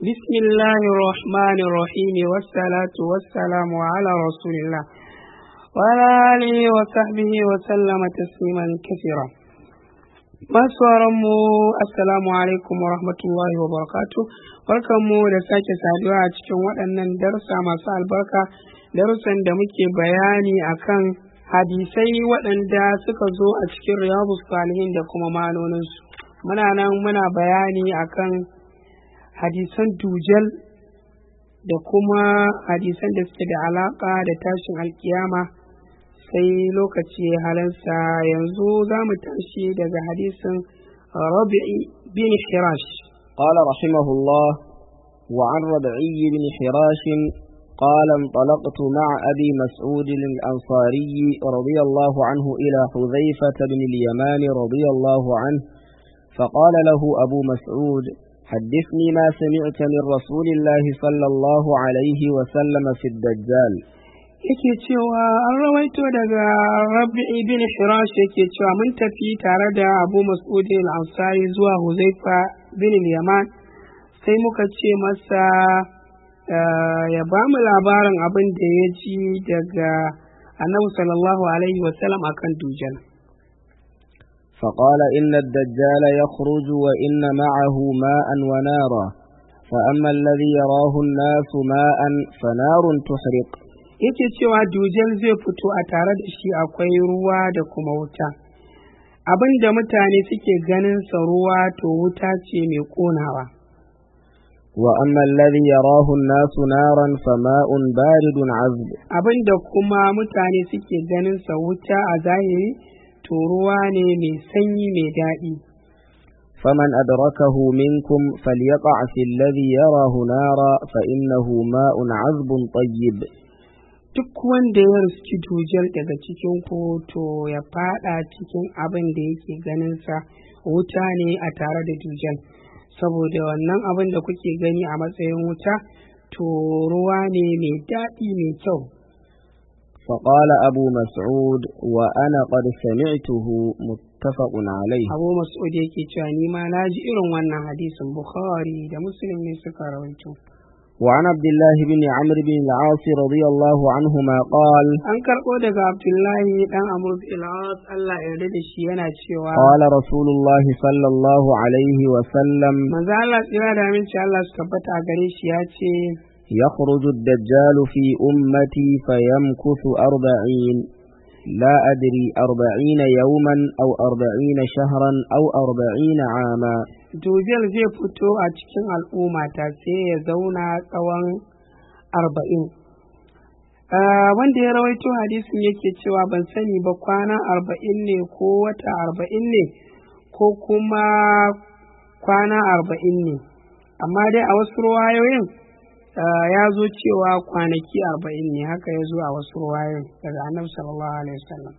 بسم الله الرحمن الرحيم والصلاة والسلام على رسول الله وعلى آله وصحبه وسلم تسليما كثيرا mu assalamu alaikum wa rahmatullahi wa barakatu barkanmu da sake saduwa a cikin waɗannan darussa masu albarka darussan da muke bayani akan hadisai waɗanda suka zo a cikin riyadu salihin da kuma manoninsu muna nan muna bayani akan hadisan dujal da kuma hadisan da suke da alaƙa da tashin alkiyama sai lokaci halansa yanzu za mu tashi daga hadisin rabi'i bin hirash قال رحمه الله وعن ربعي بن حراش قال انطلقت مع أبي مسعود الأنصاري رضي الله عنه إلى حذيفة بن اليمان رضي الله عنه فقال له أبو مسعود حدثني ما سمعت من رسول الله صلى الله عليه وسلم في الدجال yake cewa an rawaito daga rabi'i bin hirash yake cewa mun tafi tare da abu mas'ud al-ansari zuwa huzaifa bin yaman sai muka ce masa ya ba mu labarin abin da ya ji daga annabi sallallahu alaihi wasallam akan dujal فقال إن الدجال يخرج وإن معه ماء ونارا فأما الذي يراه الناس ماء فنار تحرق yake cewa dujal zai fito a tare da shi akwai ruwa da kuma wuta abin da mutane suke ganin sa ruwa to wuta ce mai konawa وأما الذي يراه الناس نارا فماء بارد عذب abin da kuma mutane suke ganin sa wuta a zahiri to ruwa ne mai sanyi mai daɗi فمن أدركه منكم فليقع في الذي يراه نارا فإنه ماء عذب طيب duk wanda ya riski dujal daga cikin ku to ya fada cikin abin da yake ganin sa wuta ne a tare da dujal saboda wannan abin da kuke gani a matsayin wuta to ruwa ne mai daɗi mai kyau فقال أبو مسعود وأنا قد سمعته متفق عليه abu mas'ud yake cewa ni ma na ji irin wannan hadisin bukhari da muslim ne suka rawaito وعن عبد الله بن عمرو بن العاص رضي الله عنهما قال an karɓo daga abdullahi dan amr bin al Allah ya yarda da shi yana cewa قال رسول الله صلى الله عليه وسلم manzo Allah tsira da aminci Allah su tabbata a gare shi ya ce يخرج الدجال في أمتي فيمكث أربعين لا أدري أربعين يوما أو أربعين شهرا أو أربعين عاما dujal zai fito a cikin al'ummata sai ya zauna tsawon arba'in wanda ya rawaito hadisin yake cewa ban sani ba kwana arba'in ne ko wata arba'in ne ko kuma kwana arba'in ne amma dai a wasu ruwayoyin ya zo cewa kwanaki arba'in ne haka ya zo a wasu ruwayoyin daga annabi sallallahu alaihi wasallam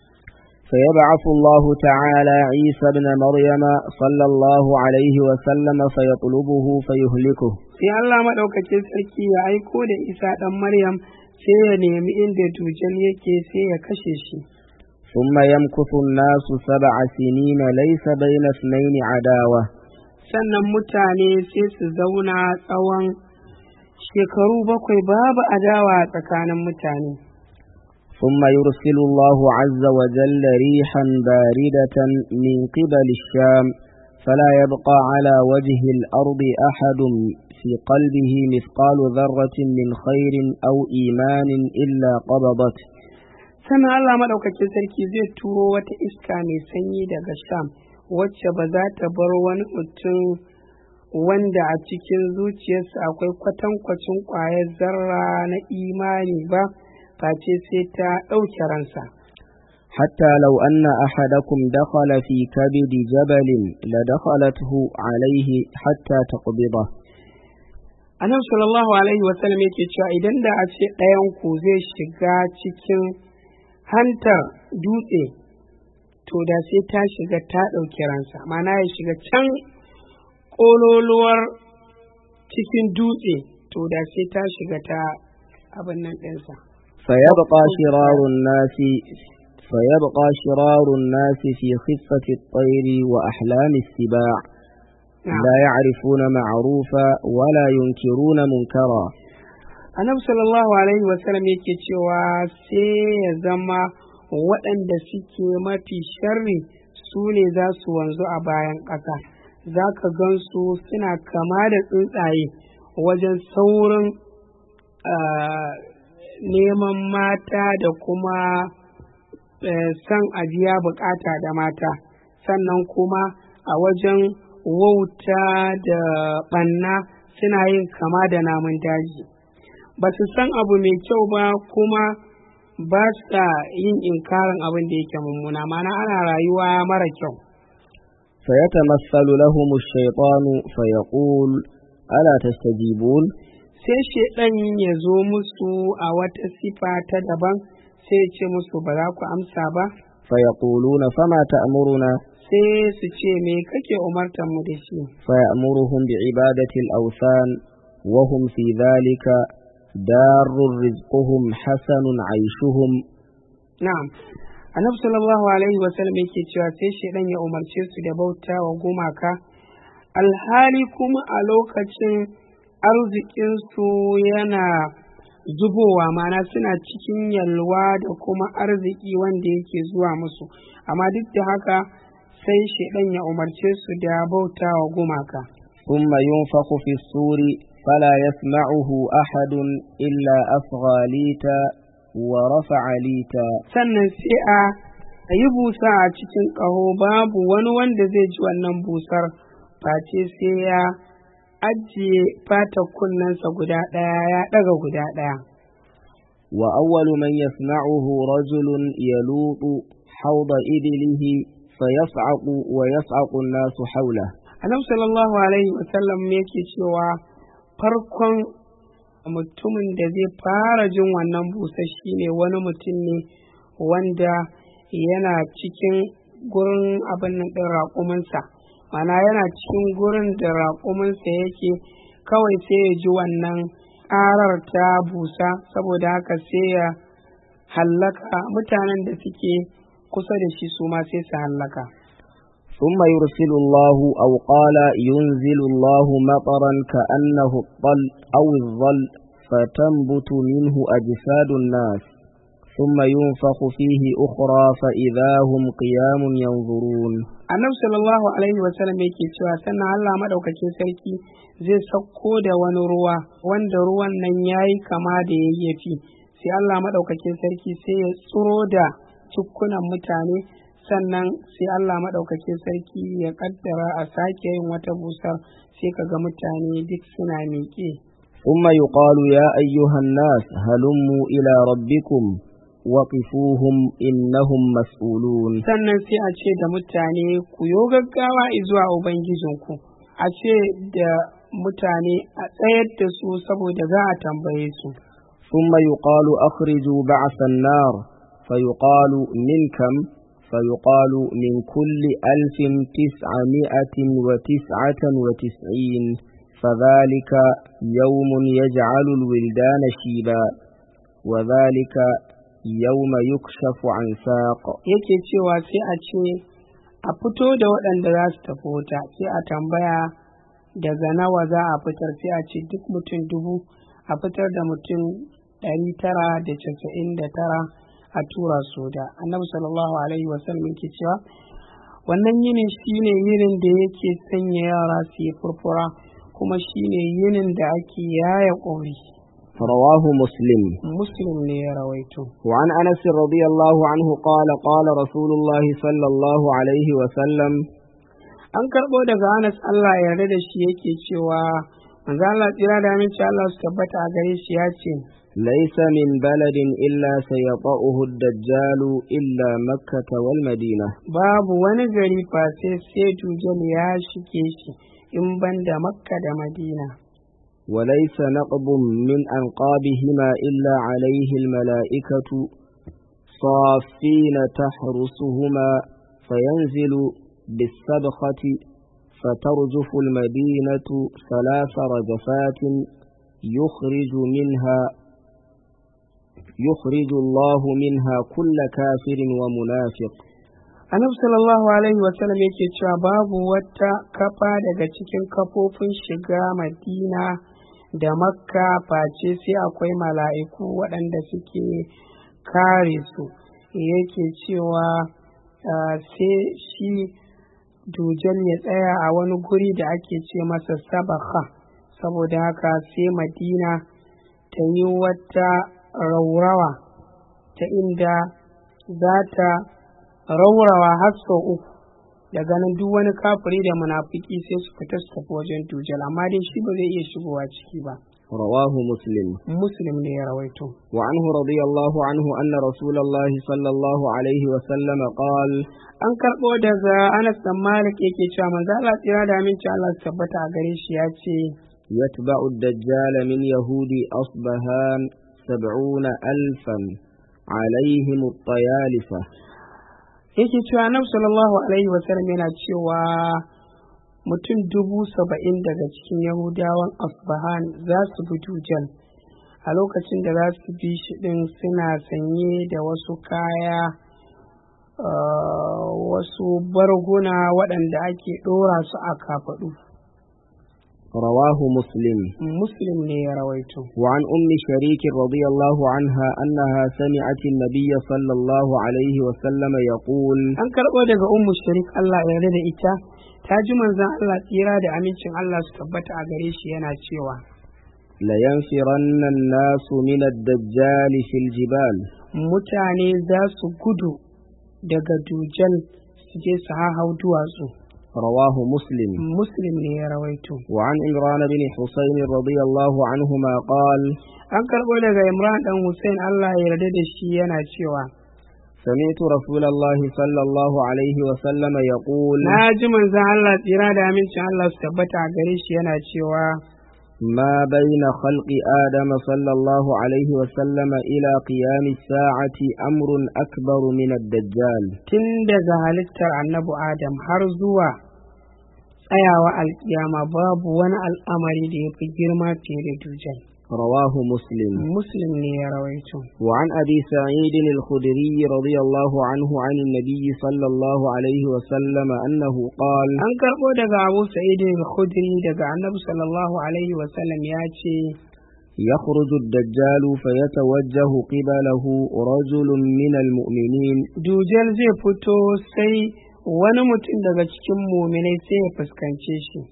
فيبعث الله تعالى عيسى بن مريم صلى الله عليه وسلم فيطلبه فيهلكه sai Allah maɗaukacin sarki ya aiko da Isa ɗan Maryam sai ya nemi inda dujal yake sai ya kashe shi ثم يمكث الناس سبع سنين ليس بين اثنين عداوة sannan mutane sai su zauna tsawon shekaru bakwai babu adawa a tsakanin mutane ثم يرسل الله عز وجل ريحا باردة من قبل الشام فلا يبقى على وجه الأرض أحد في قلبه مثقال ذرة من خير أو إيمان إلا قبضته sannan Allah maɗaukakin sarki zai turo wata iska mai sanyi daga sham wacce ba za ta bar wani mutum wanda a cikin zuciyarsa akwai kwatankwacin ƙwayar zarra na imani ba face sai ta ɗauke ransa حتى لو أن أحدكم دخل في كبد جبل لدخلته عليه حتى تقبضه annabi sallallahu alaihi wasallam yake cewa idan da a ce ɗayan ku zai shiga cikin hantar dutse to da sai ta shiga ta ɗauki ransa mana ya shiga can ƙololuwar cikin dutse to da sai ta shiga ta abin nan ɗinsa فيبقى شرار الناس فيبقى شرار الناس في خفة الطير وأحلام السباع نعم. لا يعرفون معروفا ولا ينكرون منكرا annabi sallallahu alaihi wasallam yake cewa sai ya zama waɗanda suke mafi sharri su ne za su wanzu a bayan ƙasa za ka gan su suna kama da tsuntsaye wajen saurin ah, neman mata da kuma eh, son ajiya bukata da mata sannan kuma a wajen wauta da ɓanna suna yin kama da namun daji ba su san abu mai kyau ba kuma ba sa yin inkarin abin da yake mummuna mana ana rayuwa mara kyau فيتمثل لهم الشيطان فيقول ألا تستجيبون sai shaidan ya zo musu a wata sifa ta daban sai ya ce musu ba za ku amsa ba فيقولون فما تأمرنا sai su ce me kake umartar mu da shi فيأمرهم بعبادة الأوثان وهم في ذلك دار رزقهم حسن عيشهم na'am annabi sallallahu alaihi wasallam yake cewa sai shaidan ya umarce su da bauta wa gumaka alhali kuma a lokacin arzikinsu yana zubowa mana suna cikin yalwa da kuma arziki wanda yake zuwa musu amma duk da haka sai shaidan ya umarce su da bauta wa gumaka ثم ينفخ في الصور فلا يسمعه أحد إلا أصغى ليتا ورفع ليتا sannan sai a a yi busa a cikin ƙaho babu wani wanda zai ji wannan busar face sai ya ajiye fata kunnensa guda ɗaya ya ɗaga guda ɗaya وأول من يسمعه رجل يلوط حوض إبله فيصعق ويصعق الناس حوله annabi sallallahu alaihi wasallam yake cewa farkon mutumin da zai fara jin wannan busa shine wani mutum ne wanda yana cikin gurin abin nan ɗin raƙuminsa mana yana cikin gurin da raƙuminsa yake kawai sai ya ji wannan ƙarar ta busa saboda haka sai ya hallaka mutanen da suke kusa da shi su ma sai su hallaka ثم يرسل الله أو قال ينزل الله مطرا كأنه الطل أو الظل فتنبت منه أجساد الناس ثم ينفخ فيه أخرى فإذا هم قيام ينظرون annabi sallallahu alaihi wasallam yake cewa sannan Allah madaukakin sarki zai sauko da wani ruwa wanda ruwan nan yayi kama da yayyafi sai Allah madaukakin sarki sai ya tsiro da cukkunan mutane sannan sai Allah madaukakin sarki ya kaddara a sake yin wata busar sai kaga mutane duk suna miƙe ثم يقال يا أيها الناس هلموا إلى ربكم وقفوهم إنهم مسؤولون sannan sai a ce da mutane ku yo gaggawa zuwa ubangijinku a ce da mutane a tsayar da su saboda za a tambaye su ثم يقال أخرجوا بعث النار فيقال من كم فيقال من كل ألف تسعمائة وتسعة وتسعين فذلك يوم يجعل الولدان شيبا وذلك يوم يكشف عن ساق yake cewa sai a ce a fito da waɗanda za su tafi wuta sai a tambaya daga nawa za a fitar sai a ce duk mutum dubu a fitar da mutum ɗari tara da casa'in da tara a tura su da annabi sallallahu alaihi wasallam yake cewa wannan yinin shine yinin da yake sanya yara su yi furfura kuma shine yinin da ake yaya ƙori رواه مسلم muslim ne ya rawaito وعن أنس رضي الله عنه قال قال رسول الله صلى الله عليه وسلم an karɓo daga Anas Allah ya yarda da shi yake cewa manzo Allah tsira da aminci Allah su tabbata a gare shi ya ce ليس من بلد إلا سيطأه الدجال إلا مكة والمدينة babu wani gari fa sai sai dujal ya shige shi in ban da makka da madina وليس نقب من أنقابهما إلا عليه الملائكة صافين تحرسهما فينزل بالسبخة فترجف المدينة ثلاث رجفات يخرج منها يخرج الله منها كل كافر ومنافق annabi sallallahu alaihi wasallam yake cewa babu wata kafa daga cikin kafofin shiga madina da makka face sai akwai mala'iku waɗanda suke kare su yake cewa ah, sai shi dujan ya tsaya a wani guri da ake ce masa sabaka saboda haka sai madina ta yi wata raurawa ta inda za ta raurawa har sau uku daga nan duk wani kafiri da munafiki sai su fita su tafi wajen dujal amma dai shi ba zai iya shigowa ciki ba رواه مسلم muslim ne ya rawaito وعنه رضي الله عنه أن رسول الله صلى الله عليه وسلم قال an karɓo daga anas dan malik yake cewa manzo Allah tsira da aminci Allah su tabbata a gare shi ya ce يتبع الدجال من يهود أصبهان سبعون ألفا عليهم الطيالسة yake cewa annabi sallallahu alaihi wasallam yana cewa mutum dubu saba'in daga cikin yahudawan asbahan za su bi dujal a lokacin da za su bi shi ɗin suna sanye da wasu kaya ah, wasu barguna waɗanda ake ɗora su a kafaɗu رواه مسلم muslim ne ya rawaito وعن أم شريك رضي الله عنها أنها سمعت النبي صلى الله عليه وسلم يقول an karɓo daga ummu sharik Allah ya yarda da ita ta ji manzon Allah tsira da amincin Allah su tabbata a gare shi yana cewa لينفرن الناس من الدجال في الجبال mutane za su gudu daga dujal su je su hahau duwatsu رواه مسلم muslim ne ya rawaito وعن عمران بن حسين رضي الله عنهما قال an karɓo daga imran dan hussein allah ya yarda da shi yana cewa سمعت رسول الله صلى الله عليه وسلم يقول na ji manzon allah tsira da amincin allah su tabbata a gare shi yana cewa ما بين خلق آدم صلى الله عليه وسلم إلى قيام الساعة أمر أكبر من الدجال tun daga halittar annabi adam har zuwa tsayawa alkiyama babu wani al'amari da ya fi girma fiye da dujal رواه مسلم muslim ne ya rawaito وعن أبي سعيد الخدري رضي الله عنه عن النبي صلى الله عليه وسلم أنه قال an karɓo daga abu sa'id al-khudri daga annabi sallallahu alaihi wasallam ya ce يخرج الدجال فيتوجه قبله رجل من المؤمنين dujal zai fito sai wani mutum daga cikin muminai sai ya fuskance shi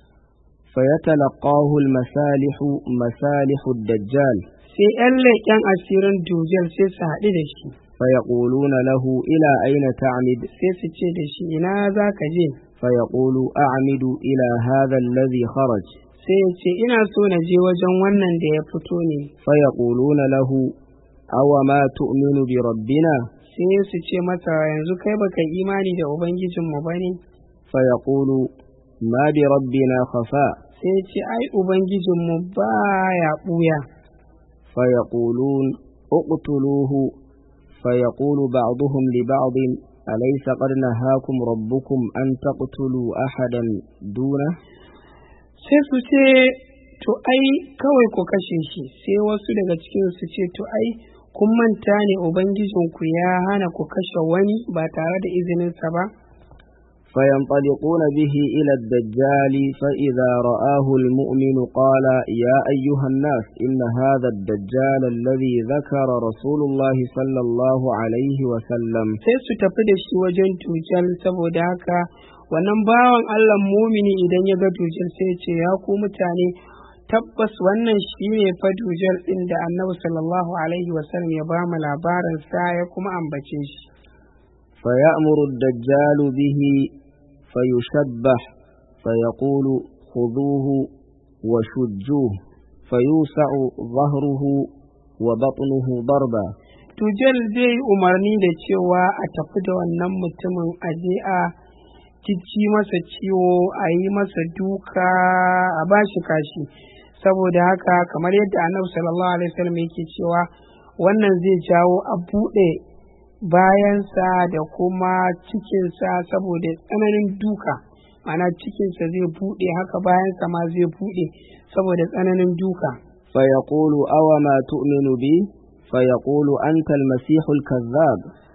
فيتلقاه المسالح مسالح الدجال sai 'yan leƙen asirin dujal sai su haɗu da shi فيقولون له إلى أين تعمد sai su ce da shi ina za ka je فيقول أعمد إلى هذا الذي خرج sai ya ce ina so na je wajen wannan da ya fito ne فيقولون له أو ما تؤمن بربنا sai su ce masa yanzu kai baka imani da ubangijinmu ba ne فيقول ما بربنا خفاء sai ya ce ai ubangijinmu ba ya ɓuya فيقولون اقتلوه فيقول بعضهم لبعض أليس قد نهاكم ربكم أن تقتلوا أحدا دونه sai su ce to ai kawai ku kashe shi sai wasu daga cikin su ce to ai kun manta ne ubangijinku ya hana ku kashe wani ba tare da izininsa ba فينطلقون به إلى الدجال فإذا رآه المؤمن قال يا أيها الناس إن هذا الدجال الذي ذكر رسول الله صلى الله عليه وسلم sai su tafi da shi wajen tujal saboda haka wannan bawan Allah mumini idan ya ga tujal sai ya ce ya ku mutane tabbas wannan shi ne fa dujal ɗin da annabi sallallahu alaihi wasallam ya ba mu labarin sa ya kuma ambace shi فيأمر الدجال به فيشبح فيقول خذوه وشجوه فيوسع ظهره وبطنه ضربا Tujal zai yi umarni da cewa a tafi da wannan mutumin a je a cici masa ciwo a yi masa duka a bashi kashi saboda haka kamar yadda annabi sallallahu alaihi wasallam yake cewa wannan zai jawo a buɗe bayansa da kuma cikinsa saboda tsananin duka ana cikinsa zai buɗe haka bayansa ma zai buɗe saboda tsananin duka فيقول أوما تؤمن بي فيقول أنت المسيح الكذاب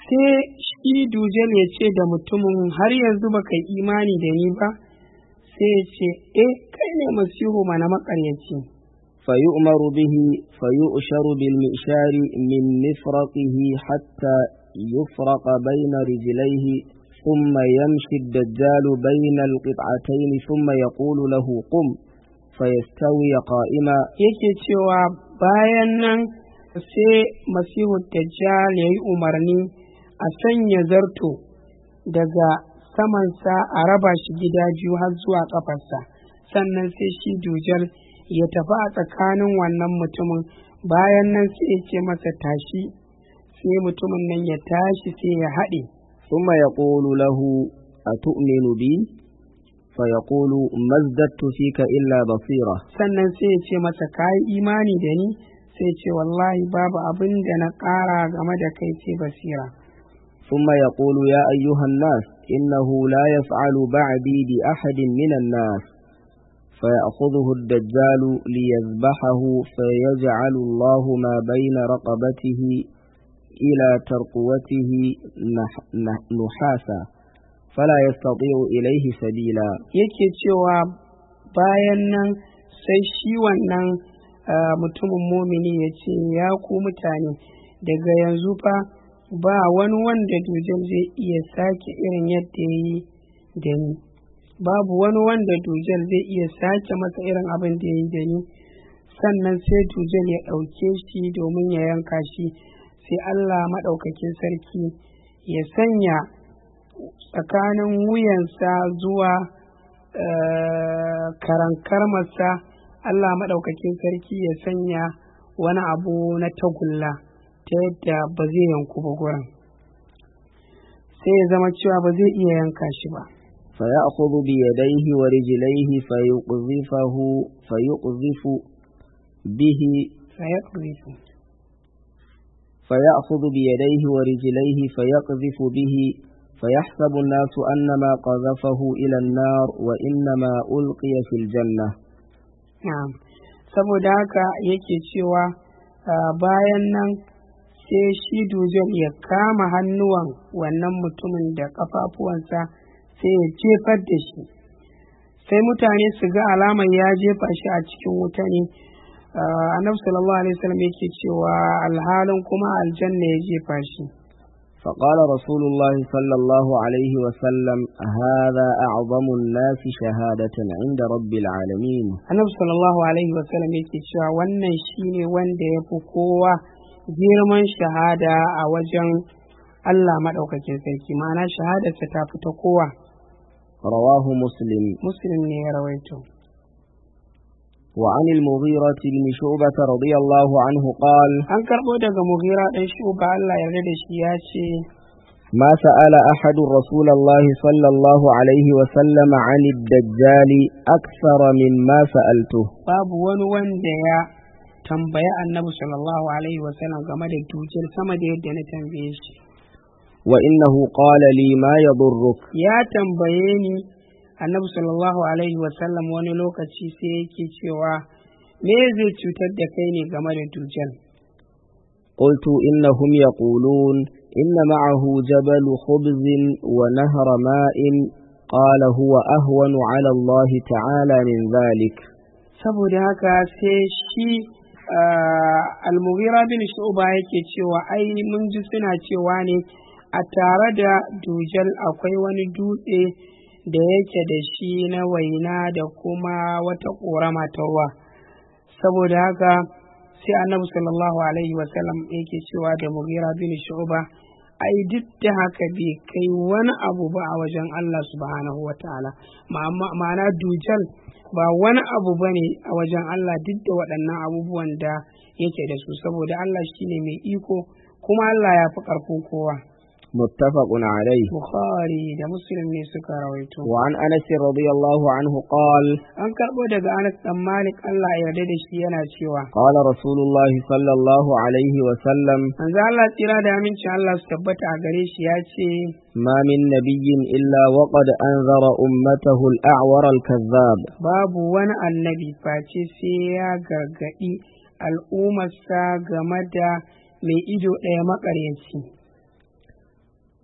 sai shi dujal ya ce da mutumin har yanzu baka yi imani da ni ba sai ya ce eh kai ne masihu mana makaryaci فيؤمر به فيؤشر بالمئشار من مفرقه حتى يفرق بين رجليه ثم يمشي الدجال بين القطعتين ثم يقول له قم فيستوي قائما yake cewa bayan nan sai masihu dajjal ya yi umarni a sanya zarto daga samansa a raba shi gida biyu har zuwa ƙafarsa sannan sai shi dujal ya tafi a tsakanin wannan mutumin bayan nan sai ya ce masa tashi sai mutumin nan ya tashi sai ya haɗe ثم يقول له أتؤمن بي فيقول ما ازددت فيك إلا بصيرة sannan sai ya ce masa ka yi imani da ni sai ya ce wallahi babu abin da na ƙara game da kai ce basira ثم يقول يا أيها الناس إنه لا يفعل بعدي بأحد من الناس فيأخذه الدجال ليذبحه فيجعل الله ما بين رقبته إلى ترقوته نح نح نحاسا فلا يستطيع إليه سبيلا yake cewa bayan nan sai shi wannan ah, mutumin mumini ya ce ya ku mutane daga yanzu fa ba wani wanda dujal zai iya sake irin yadda ya yi da ni babu wani wanda dujal zai iya sake masa irin abin da ya yi da ni sannan sai dujal ya ɗauke shi domin ya yanka shi sai allah maɗaukakin sarki ya sanya tsakanin wuyansa zuwa eh, karankarmarsa allah maɗaukakin sarki ya sanya wani abu na tagulla ta yadda ba zai yanku ba gurin sai ya zama cewa ba zai iya yanka shi ba فيأخذ بيديه ورجليه فيقذفه فيقذف به فيقذف فيأخذ بيديه ورجليه فيقذف به فيحسب الناس أنما قذفه إلى النار وإنما ألقي في الجنة Na'am. saboda haka yake cewa ah, bayan nan sai shi dujal ya kama hannuwan wannan mutumin da kafafuwansa sai ya jefar da shi sai mutane su ga alamar ya jefa shi a cikin wuta ne Ah, annabi sallallahu alaihi wasallam yake cewa alhalin kuma aljanna ya jefa shi فقال رسول الله صلى الله عليه وسلم هذا أعظم الناس شهادة عند رب العالمين annabi sallallahu alaihi wasallam yake cewa wannan shine wanda ya fi kowa girman shahada a wajen Allah maɗaukakin sarki ma'ana shahadarsa ta fi ta kowa رواه مسلم muslim ne ya rawaito وعن المغيرة بن شعبة رضي الله عنه قال an karɓo daga mughira ɗan shuba Allah yarda da shi ya ce ما سأل أحد رسول الله صلى الله عليه وسلم عن الدجال أكثر مما سألته babu wani wanda ya tambaya annabi sallallahu alaihi wasallam game da dukiyar sama da yadda na tambaye shi وإنه قال لي ما يضرك ya tambaye ni annabi sallallahu alaihi wasallam wani lokaci sai yake cewa me zai cutar da kai ne game da dujal قلت إنهم يقولون إن معه جبل خبز ونهر ماء قال هو أهون على الله تعالى من ذلك saboda haka sai shi ah, almughira bin shu'ba yake cewa ai mun ji suna cewa ne a tare da dujal akwai wani dutse da yake da shi na waina da kuma wata ƙorama ta ruwa saboda haka sai annabi sallallahu alaihi wasallam yake cewa da mughira bin shu'ba ai duk da haka bai kai wani abu ba a wajen Allah subhanahu wa ta'ala ma'ana dujal ba wani abu ba ne a wajen Allah duk da waɗannan abubuwan da yake da su saboda Allah shine mai iko kuma Allah ya fi ƙarfin kowa متفق عليه Bukhari da Muslim ne suka rawaito وعن أنس رضي الله عنه قال an karɓo daga Anas dan Malik Allah ya yarda da shi yana cewa قال رسول الله صلى الله عليه وسلم manzo Allah tsira da amincin Allah su tabbata a gare shi ya ce ما من نبي إلا وقد أنذر أمته الأعور الكذاب babu wani annabi face sai ya gargaɗi al'ummarsa game da mai ido ɗaya maƙaryaci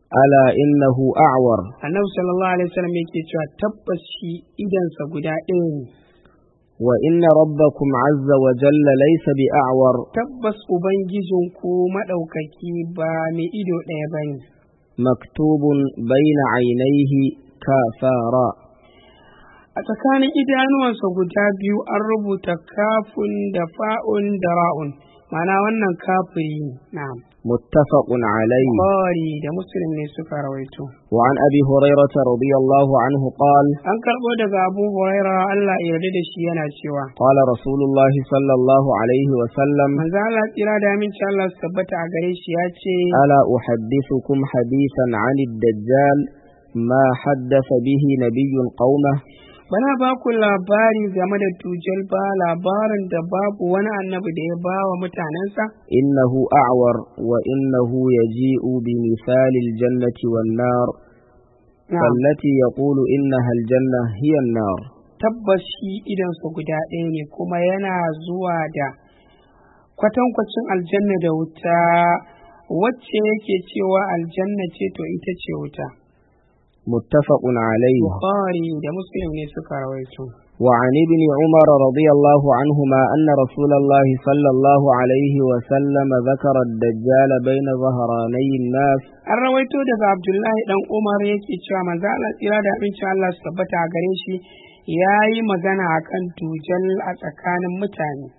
ألا إنه أعور annabi sallallahu alaihi wasallam yake cewa tabbas shi idansa guda ɗaya ne وإن ربكم عز وجل ليس بأعور tabbas ubangijinku maɗaukaki ba mai ido ɗaya ba ne مكتوب بين عينيه كافارا a tsakanin idanuwansa guda biyu an rubuta kafun da fa'un da ra'un ma'ana wannan kafiri ne na'am متفق عليه Bukhari da muslim ne suka rawaito وعن أبي هريرة رضي الله عنه قال an karɓo daga abu huraira Allah ya yarda da shi yana cewa قال رسول الله صلى الله عليه وسلم manzo Allah tsira da aminci Allah su tabbata a gare shi ya ce ألا أحدثكم حديثا عن الدجال ما حدث به نبي قومه bana ba ku labari game da tujal ba labarin da babu wani annabi da ya ba wa mutanensa إنه أعور وإنه يجيء بمثال الجنة والنار Na'am. فالتي يقول إنها الجنة هي النار tabbas shi idansa guda ɗaya ne kuma yana zuwa da kwatankwacin aljanna da wuta wacce yake cewa aljanna ce to ita ce wuta متفق عليه bukhari da muslim ne suka rawaito وعن ابن عمر رضي الله عنهما أن رسول الله صلى الله عليه وسلم ذكر الدجال بين ظهراني الناس an rawaito daga abdullahi dan umar yake cewa manzo Allah tsira da abincin Allah su tabbata a gare shi ya yi magana akan tujal a tsakanin mutane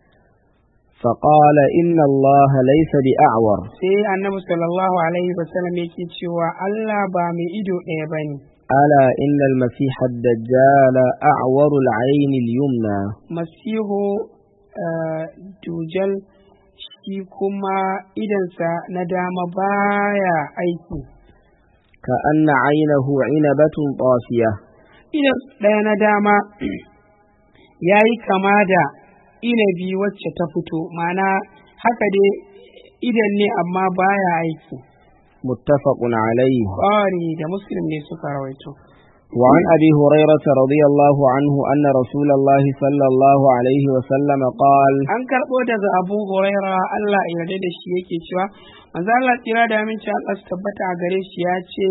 فقال إن الله ليس بأعور sai annabi sallallahu alaihi wasallam yake cewa Allah ba mai ido ɗaya bane ألا إن المسيح الدجال أعور العين اليمنى masihu eh, dujal shi kuma idansa na dama baya aiki كأن عينه عنبة طافية idan ɗaya na dama ya yi kama da inabi wacce ta fito ma'ana haka dai idan ne amma baya aiki متفق عليه ƙwari da muslim ne suka rawaito وعن أبي هريرة رضي الله عنه أن رسول الله صلى الله عليه وسلم قال an karɓo daga abu huraira allah ya yarda da shi yake cewa manzo allah tsira da aminci allah su tabbata a gare shi ya ce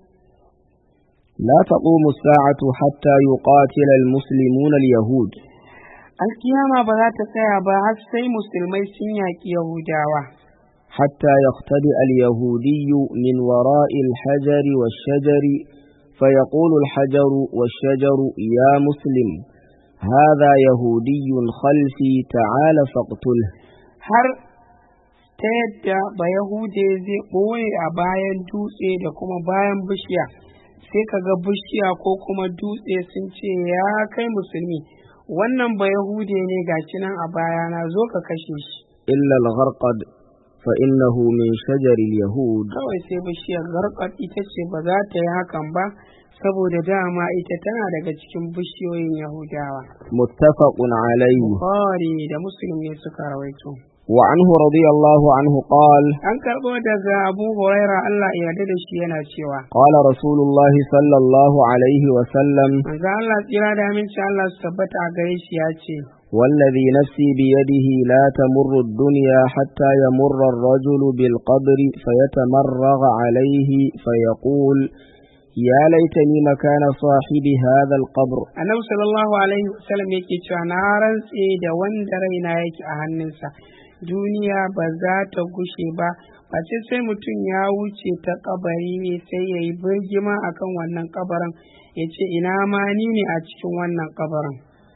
لا تقوم الساعة حتى يقاتل المسلمون اليهود alkiyama ba za ta tsaya ba har sai musulmai sun yaƙi yahudawa حتى يختبئ اليهودي من وراء الحجر والشجر فيقول الحجر والشجر يا مسلم هذا يهودي خلفي تعال فاقتله har ta yadda ba yahude zai ɓoye a bayan dutse da kuma bayan bishiya sai ka ga bishiya ko kuma dutse sun ce ya kai musulmi wannan ba yahude ne gashi nan a bayana zo ka kashe shi إلا الغرقد فإنه من شجر اليهود kawai sai bishiyar garkar ita ce ba za ta yi hakan ba saboda dama ita tana daga cikin bishiyoyin yahudawa متفق عليه Bukhari da muslim ne suka rawaito وعنه رضي الله عنه قال an karɓo daga abu huraira allah ya yarda da shi yana cewa قال رسول الله صلى الله عليه وسلم manzo allah tsira da aminci allah su tabbata a gare shi ya ce والذي نفسي بيده لا تمر الدنيا حتى يمر الرجل بالقبر فيتمرغ عليه فيقول يا ليتني مكان صاحب هذا القبر annabi sallallahu alaihi wasallam yake cewa na rantse da wanda raina yake a hannunsa duniya ba za ta gushe ba face sai mutum ya wuce ta kabari ne sai ya yi birgima akan wannan kabarin ya ce ina ma ni ne a cikin wannan kabarin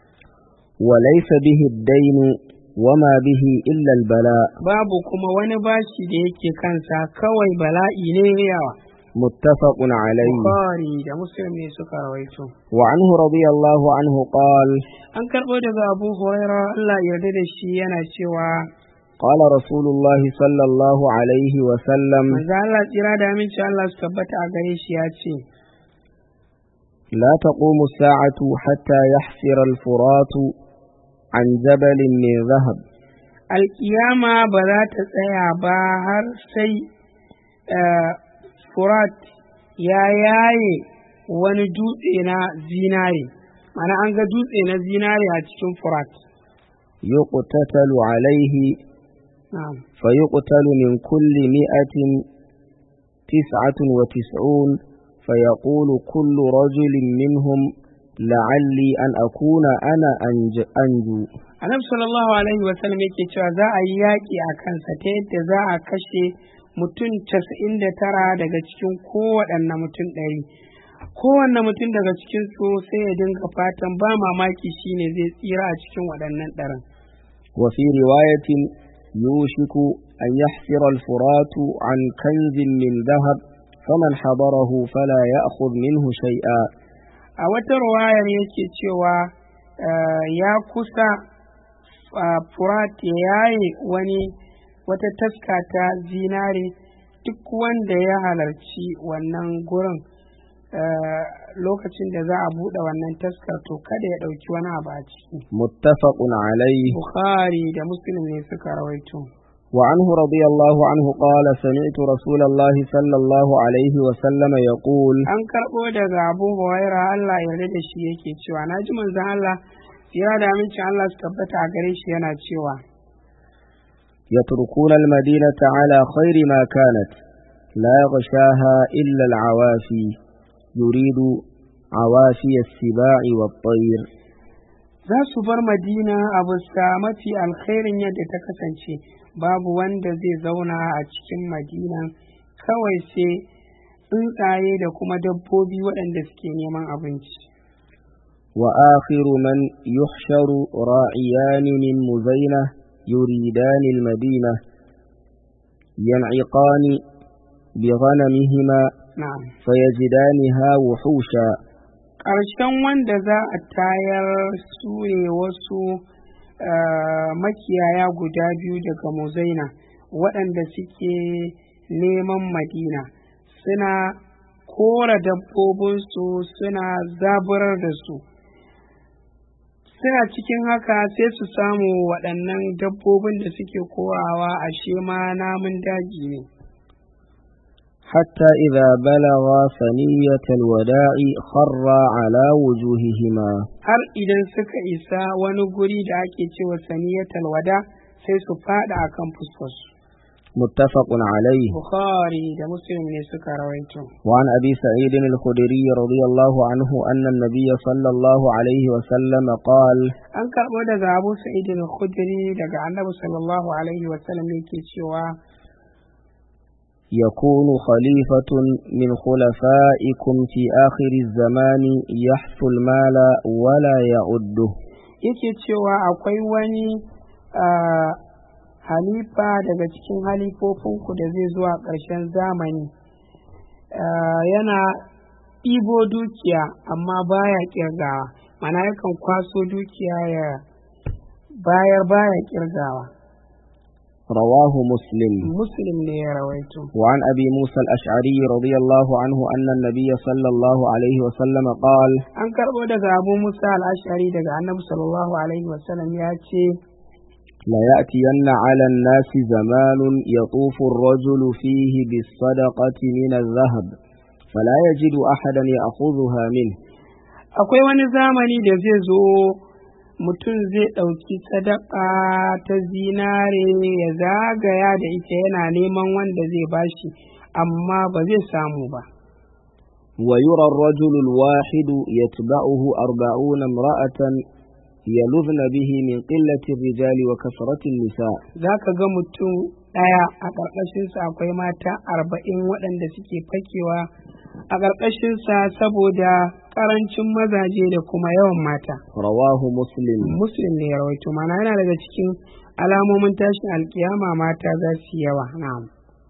وليس به الدين وما به إلا البلاء babu kuma wani bashi da yake kansa kawai bala'i ne yawa متفق عليه Bukhari da Muslim ne suka rawaito وعنه رضي الله عنه قال an karɓo daga Abu Huraira Allah ya yarda da shi yana cewa قال رسول الله صلى الله عليه وسلم manzo Allah tsira da aminci Allah su tabbata a gare shi ya ce لا تقوم الساعة حتى يحفر الفرات عن جبل من ذهب alkiyama ba za ta tsaya ba har sai eh, furat ya yaye wani dutse na zinare mana an ga dutse na zinare a cikin furat يقتتل عليه na'am فيقتل من كل مئة تسعة وتسعون فيقول كل رجل منهم لعلي أن أكون أنا أنج أنجو annabi sallallahu alaihi wasallam yake cewa za a yi yaƙi a kansa ta yadda za a kashe mutum casa'in da tara daga cikin kowaɗanne mutum ɗari kowanne mutum daga cikin su sai ya dinga fatan ba mamaki shine zai tsira a cikin waɗannan ɗarin وفي رواية يوشك أن يحفر الفرات عن كنز من ذهب فمن حضره فلا يأخذ منه شيئا a wata ruwayar yake cewa eh, ya kusa ah, furat ya yaye wani wata taska ta zinare duk wanda ya halarci wannan gurin eh, lokacin da za a buɗe wannan taskar to kada ya ɗauki wani abu a ciki متفق عليه bukhari da muslim ne suka rawaito وعنه رضي الله عنه قال سمعت رسول الله صلى الله عليه وسلم يقول an karɓo daga abu huraira allah ya yarda da shi yake cewa na ji manzon allah tsira da amincin allah su tabbata a gare shi yana cewa يتركون المدينة على خير ما كانت لا يغشاها إلا العوافي يريد عوافي السباع والطير za su bar madina a bisa mafi alkhairin yadda ta kasance babu wanda zai zauna a cikin madina kawai sai tsuntsaye da kuma dabbobi waɗanda suke neman abinci وآخر من يحشر راعيان من مزينة يريدان المدينة ينعقان بغنمهما na'am فيجدانها وحوشا ƙarshen wanda za a tayar su ne wasu eh, makiyaya guda biyu daga muzaina waɗanda suke neman madina suna kora dabbobinsu suna zaburar da su suna cikin haka sai su samu waɗannan dabbobin da suke korawa ashe ma namun daji ne حتى إذا بلغا ثنية الوداع خرا على وجوههما har idan suka isa wani guri da ake cewa saniyatal wada sai su fada akan fuskarsu متفق عليه bukhari da muslim ne suka rawaito وعن أبي سعيد الخدري رضي الله عنه أن النبي صلى الله عليه وسلم قال an karɓo daga abu sa'id al-khudri daga annabi sallallahu alaihi wa sallam yake cewa يكون خليفة من خلفائكم في آخر الزمان يحث المال ولا يعده yake cewa akwai wani ah, halifa daga cikin halifofinku da zai zuwa ƙarshen zamani Ah, yana ɗibo dukiya amma baya ƙirgawa mana yakan kwaso dukiya ya bayar baya ƙirgawa رواه مسلم muslim ne ya rawaito وعن أبي موسى الأشعري رضي الله عنه أن النبي صلى الله عليه وسلم قال an karɓo daga abu musa al'ashari daga annabi sallallahu alaihi wasallam ya ce ليأتين على الناس زمان يطوف الرجل فيه بالصدقة من الذهب فلا يجد أحدا يأخذها منه akwai wani zamani da zai zo mutum zai ɗauki sadaka ta zinare ya zagaya da ita yana neman wanda zai bashi amma ba zai samu ba ويرى الرجل الواحد يتبعه أربعون امرأة يلذن به من قلة الرجال وكثرة النساء za ka ga mutum ɗaya a ƙarƙashinsa akwai mata arba'in waɗanda suke fakewa a ƙarƙashinsa saboda ƙarancin mazaje da kuma yawan mata رواه مسلم muslim ne ya rawaito mana yana daga cikin alamomin tashin alkiyama mata za su yi yawa na'am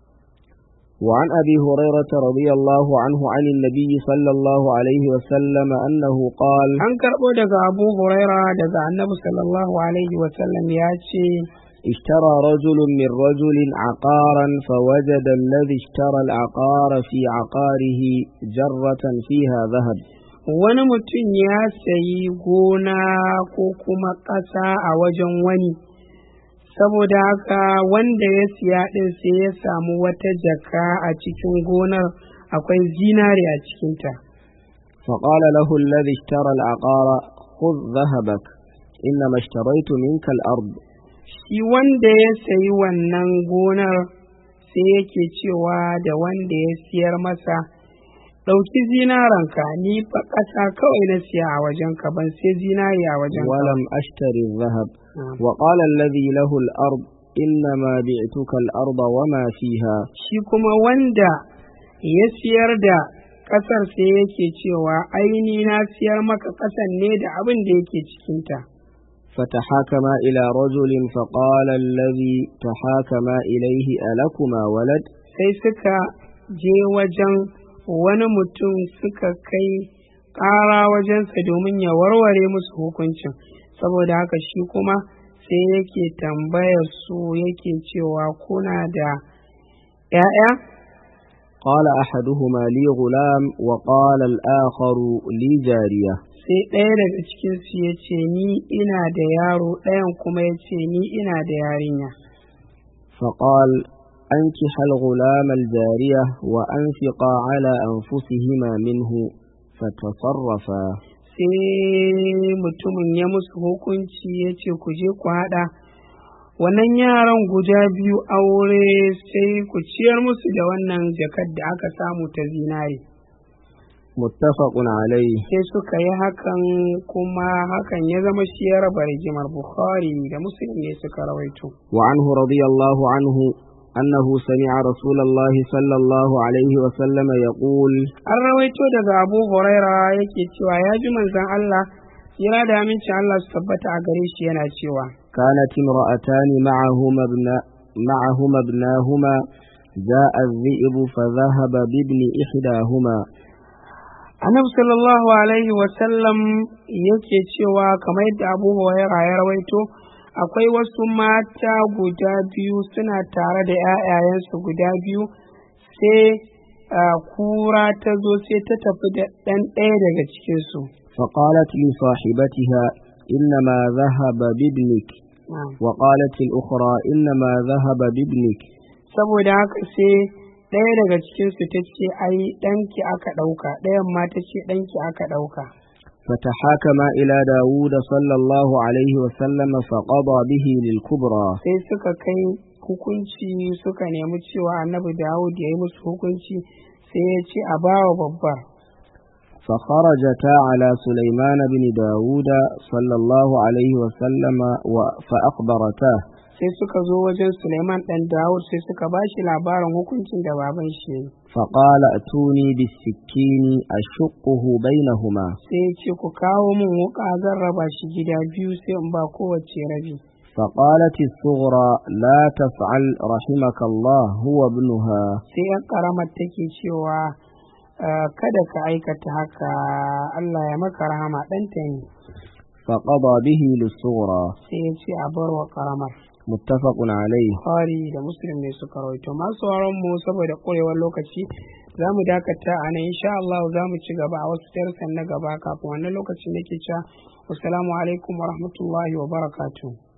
وعن أبي هريرة رضي الله عنه عن النبي صلى الله عليه وسلم أنه قال an karɓo daga abu huraira daga annabi sallallahu alaihi wasallam ya ce اشترى رجل من رجل عقارا فوجد الذي اشترى العقار في عقاره جرة فيها ذهب wani mutum ya sayi gona ko kuma ƙasa a wajen wani saboda haka wanda ya siya ɗin sai ya samu wata jaka a cikin gonar akwai zinare a cikinta فقال له الذي اشترى العقار خذ ذهبك إنما اشتريت منك الأرض shi wanda ya sayi wannan gonar sai yake cewa da wanda ya siyar masa ɗauki zinaranka ni fa ƙasa kawai na siya a wajenka ban sai zinari a wajenka ولم أشتري الذهب نعم. وقال الذي له الأرض إنما بعتك الأرض وما فيها shi kuma wanda ya siyar da ƙasar sai yake cewa aini na siyar maka ƙasar ne da abin da yake cikinta فتحاكما إلى رجل فقال الذي تحاكما إليه ألكما ولد sai suka je wajen wani mutum suka kai ƙara wajensa domin ya warware musu hukuncin saboda haka shi kuma sai yake tambayar su yake cewa kuna da ‘ya'ya قال أحدهما لي غلام وقال الآخر لي جارية sai ɗaya daga cikinsu ya ce ni ina da yaro ɗayan kuma ya ce ni ina da yarinya فقال أنكح الغلام الجارية وأنفقا على أنفسهما منه فتصرفا sai mutumin ya musu hukunci ya ce ku je ku haɗa wannan yaran guda biyu aure sai ku ciyar musu da wannan jakar da aka samu ta zinare متفق عليه sai suka yi hakan kuma hakan ya zama shi ya raba rigimar bukhari da muslim ne suka rawaito وعنه رضي الله عنه أنه سمع رسول الله صلى الله عليه وسلم يقول an rawaito daga abu huraira yake cewa ya ji manzon allah yana da amincin allah su tabbata a gare shi yana cewa كانت امرأتان معهما ابن معهما ابناهما جاء الذئب فذهب بابن إحداهما annabi sallallahu alaihi wasallam yake cewa kamar yadda abu huraira ya rawaito akwai wasu mata guda biyu suna tare da 'ya'yayensu guda biyu sai ah, kura ta zo sai ta tafi da ɗan ɗaya daga cikinsu فقالت لصاحبتها إنما ذهب بابنك Ah. وقالت الأخرى إنما ذهب بابنك saboda haka sai ɗaya daga cikinsu ta ce ai ɗanki aka ɗauka ɗayan ma ta ce ɗanki aka ɗauka فتحاكما إلى داود صلى الله عليه وسلم فقضى به للكبرى sai suka kai hukunci suka nemi cewa annabi dawud ya yi musu hukunci sai ya ce a bawa babbar فخرجتا على سليمان بن داود صلى الله عليه وسلم و- فأخبرتاه sai suka zo wajen suleiman ɗan dawud sai suka ba shi labarin hukuncin da baban shi ya yi فقال ائتوني بالسكين أشقه بينهما sai ya ce ku kawo min wuƙa zan raba shi gida biyu sai in ba kowace rabi فقالت الصغرى لا تفعل رحمك الله هو ابنها sai yan ƙaramar take cewa "Ah, kada ka aikata haka allah ya maka rahama ɗanta ne فقضى به للصغرى sai ya ce a bar wa ƙaramar متفق عليه Bukhari da Muslim ne suka rawaito masu sauran mu saboda korewar lokaci za mu dakata a nan insha Allah za mu ci gaba a wasu darsan na gaba kafin wannan lokacin nake cewa assalamu alaikum wa rahmatullahi wa barakatuh